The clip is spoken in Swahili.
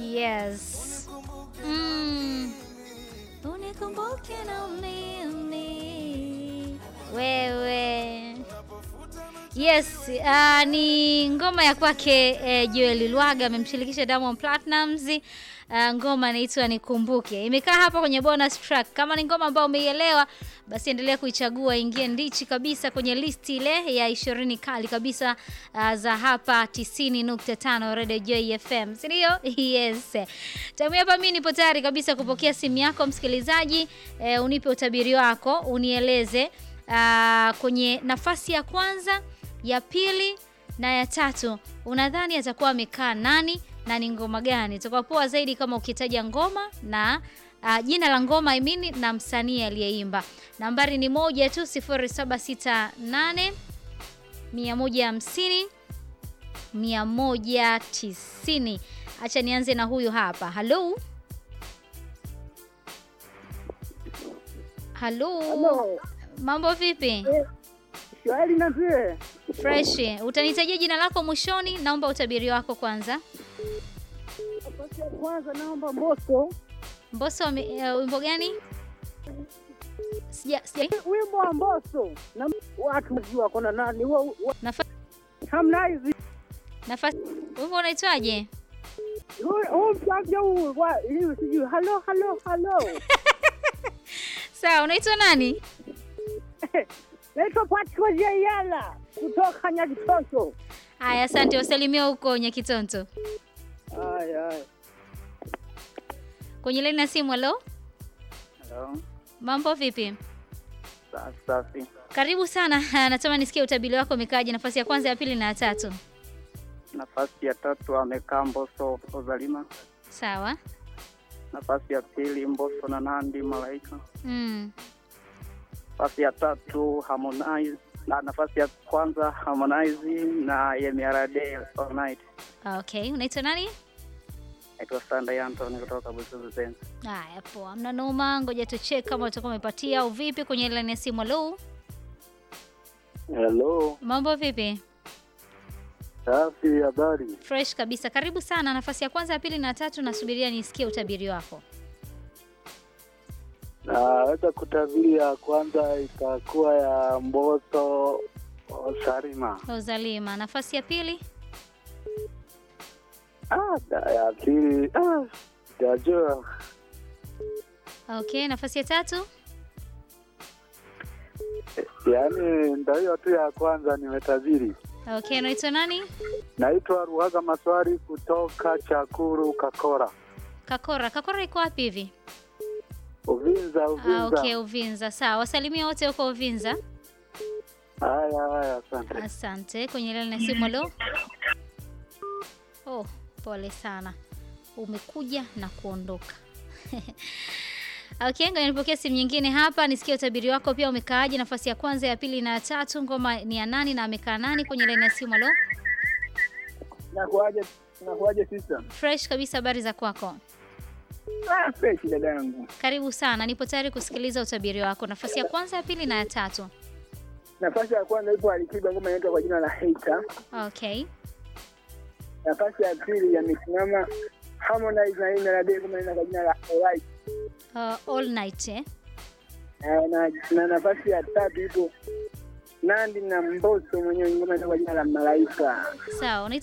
Yes. Mm. Unikumbuke na mimi wewe. Yes, uh, ni ngoma ya kwake eh, Joel Lwaga amemshirikisha Diamond Platnumz. Uh, ngoma inaitwa Nikumbuke. Imekaa hapa kwenye bonus track. Kama ni ngoma ambayo umeielewa, basi endelea kuichagua, ingie ndichi kabisa kwenye listi ile ya 20 kali kabisa uh, za hapa 90.5 Radio Joy FM. Si ndio? Yes. Tamu hapa mimi nipo tayari kabisa kupokea simu yako msikilizaji, eh, unipe utabiri wako, unieleze uh, kwenye nafasi ya kwanza, ya pili na ya tatu unadhani atakuwa amekaa nani na ni ngoma gani? Itakuwa poa zaidi kama ukitaja ngoma na uh, jina la ngoma I mean, na msanii aliyeimba. Nambari ni moja tu 0768 150 190. Acha nianze na huyu hapa. Halo, halo, Halo. mambo vipi? Eh, Shwari na vile. Fresh. Utanitajia jina lako mwishoni, naomba utabiri wako kwanza. Nafasi ya kwanza naomba Mbosso. Mbosso ame- eh, wimbo gani? Sija, sija Wimbo wa Mbosso. Na watu wajua kuna nani? Wa- wa- nafa, Harmonize. nafasi wimbo unaitwaje? Huu huu msanii huu wa hiyo sijui. Halo halo halo. Sawa, unaitwa nani? Naitwa Patrick Jayala kutoka Nyakitoto. Haya, asante, wasalimia huko Nyakitonto. Haya haya. Kwenye laini ya simu, halo, Hello. mambo vipi? Safi safi. Karibu sana. Natamani nisikie utabiri wako umekaaje, nafasi ya kwanza, ya pili na ya tatu. Nafasi ya tatu amekaa Mbosso Ozalima. Sawa. Nafasi ya pili Mbosso na Nandi Malaika. Mm. Nafasi ya tatu Harmonize na nafasi ya kwanza Harmonize na Yemiarade All Night. Okay, unaitwa nani? Naitwa Sunday Anthony kutoka Busuzu Zen. Haya, poa, mna noma. Ngoja tucheck kama utakuwa umepatia au vipi. Kwenye laini ya simu, halo, Hello, mambo vipi? safi, habari? Fresh kabisa. Karibu sana. Nafasi ya kwanza, ya pili na ya tatu, nasubiria nisikie utabiri wako. Naweza kutabiri ya kwanza itakuwa ya Mbosso Salima. Ozalima. Nafasi ya pili, Ah, da- ya pili ah, sijajua. okay. Nafasi ya tatu, Yaani ndo hiyo tu ya kwanza nimetabiri. okay. Unaitwa nani? Naitwa Ruhaga Maswari kutoka Chakuru Kakora, Kakora. Kakora iko wapi hivi? Uvinza, Ah, Uvinza. okay, Uvinza. Sawa, wasalimia wote huko Uvinza. Haya, haya, asante. Asante. Kwenye laini ya simu, halo. Oh, pole sana, umekuja na kuondoka. Okay, ngoja nipokea simu nyingine hapa nisikie utabiri wako pia umekaaje, nafasi ya kwanza, ya pili na ya tatu. Ngoma ni ya nani na amekaa nani? Kwenye laini ya simu, halo. Nakuaje? Nakuaje sister? Fresh kabisa, habari za kwako? Ah, fresh dada yangu. Karibu sana, nipo tayari kusikiliza utabiri wako, nafasi ya kwanza, ya pili na ya tatu. Nafasi ya kwanza ipo Alikiba, ngoma inaitwa kwa jina la Hater. Okay, Nafasi ya pili yamesimama Harmonize na Yemiarade, ngoma inaitwa kwa jina la Alright. uh, all night eh? Eh, na, na nafasi ya tatu ipo Nandi na Mbosso mwenyewe ngoma inaitwa kwa jina la Malaika. Sawa, unaitwa